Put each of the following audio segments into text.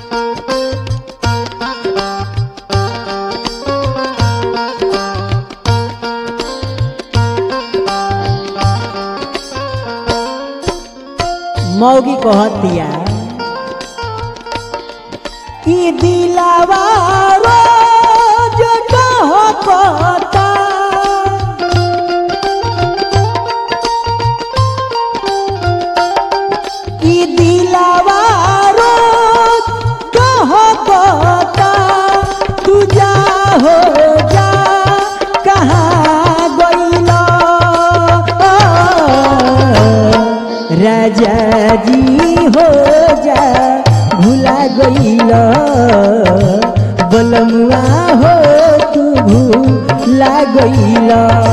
मौगी कहतिया ई दिलावा रोज कहता ई दिलावा रोज कहता तू जा हो जा कहाँ गइला राजा जी हो जा भुला गइल बलमुआ हो तू भूला गइल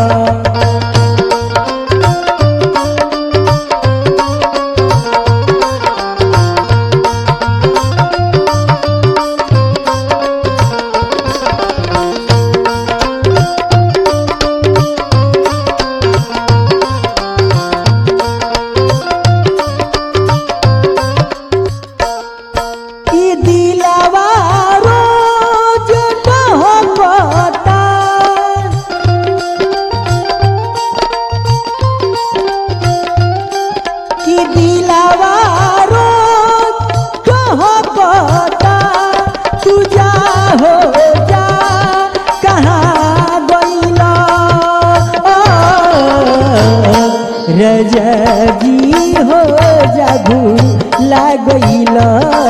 ई दिलावा रोज कहता ई दिलावा रोज कहता तू जा हो जा कहाँ गइला रजा जी हो जागू लागइला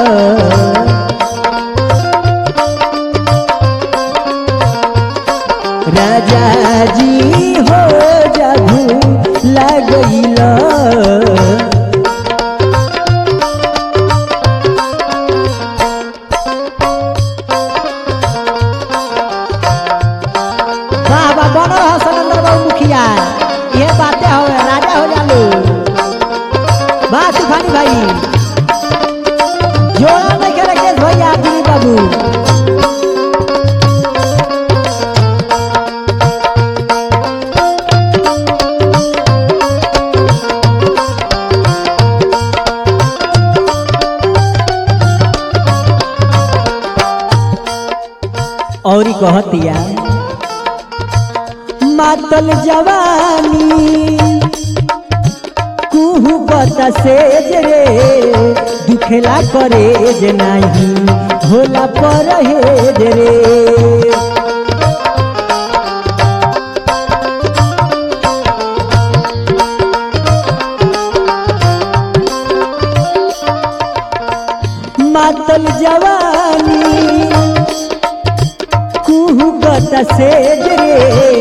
राजा जी हो जागू लागइला वाह वाह बनल हो सनंदर बाबू मुखिया ये बातें हो राजा हो जालू वाह तूफानी भाई जोड़ा नहीं करे केस भैया दिलीप बाबू और कहतिया मातल जवानी कुहू बता सेज रे दुखेला करे जे नाही होला परहेज रे मातल जवानी कुहू बता सेज रे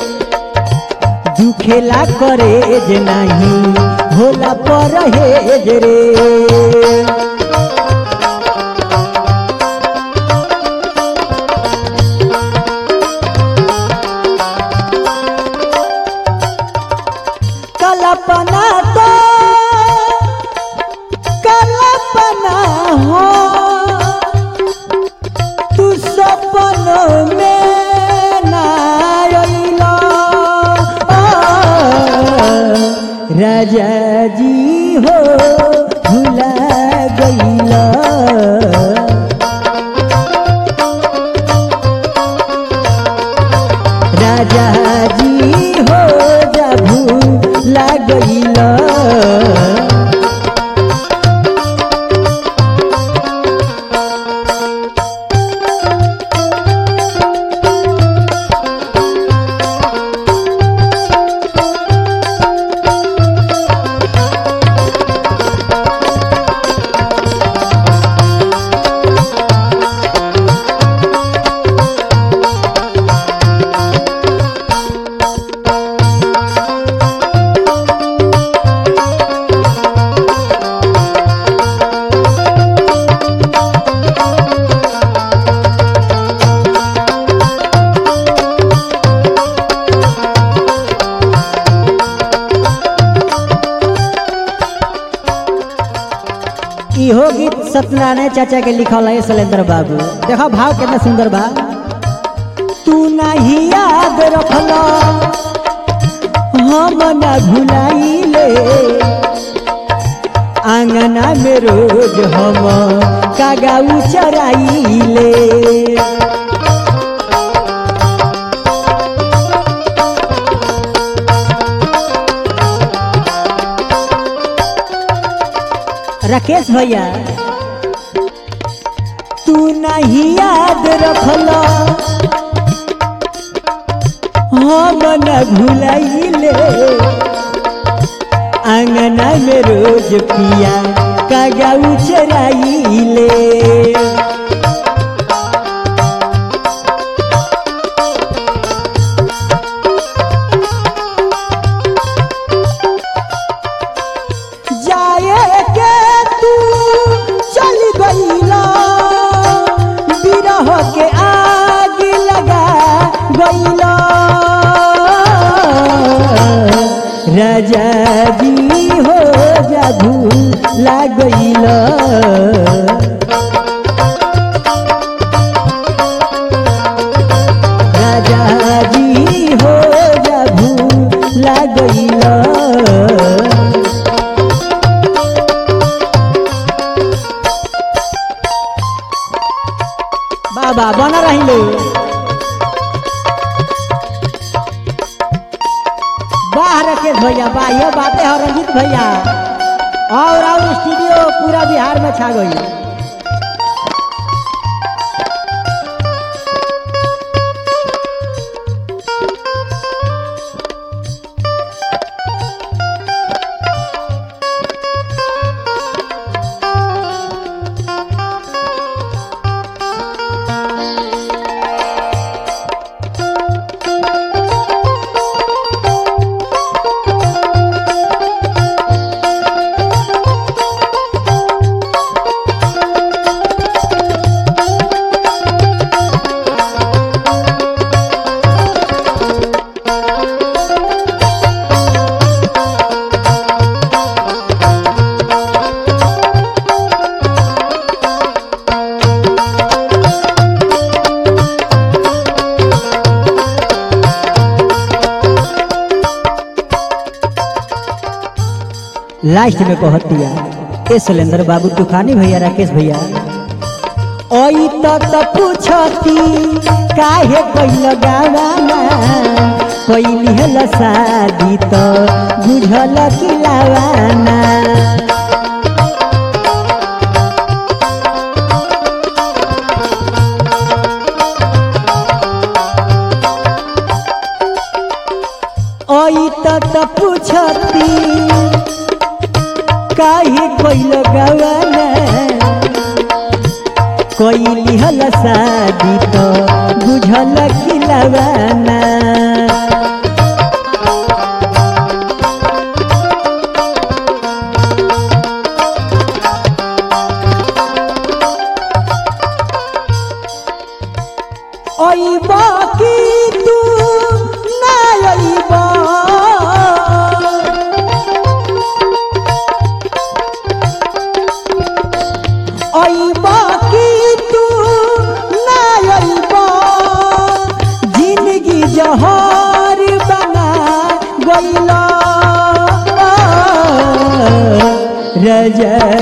दुखेला करे जे नाही होला परहेज रे कल्पना तो कल्पना हो तू सपन में ना अइला राजा जी हो भुला गइला राजा जी हो जा भूला गइला इहो गीत सत्यनारायण चाचा के लिखल है शैलेंद्र बाबू देखो भाव कितना सुंदर बा तू नहीं याद रखल हम न भुलाइले आंगना में रोज हम कागाऊ चराइले राकेश भैया तू नहीं याद रखल हम न भुलाइले आंगना में रोज पिया कागाऊ चराइले जाए के तू चल गईला बिरह के आग लगा गईला राजा जी हो जादू लागैला राजा जी हो जादू लागैला बाबा बना रहिले वाह राकेश भैया वाह ये बातें है रंजीत भैया और और स्टूडियो पूरा बिहार में छा गई लास्ट में कहतिया ए सुलेंद्र बाबू तूफानी भैया राकेश भैया ओई तो तो पूछती काहे कैल गावाना कैली हल शादी तो बुझल किलावाना ओई तो तो पूछती काहे कैल गावाना कैली हल शादी तो बुझल किलावाना अइब कि तू ना अइब अइब कि तू ना अइब जिंदगी जहर बना गइल राजा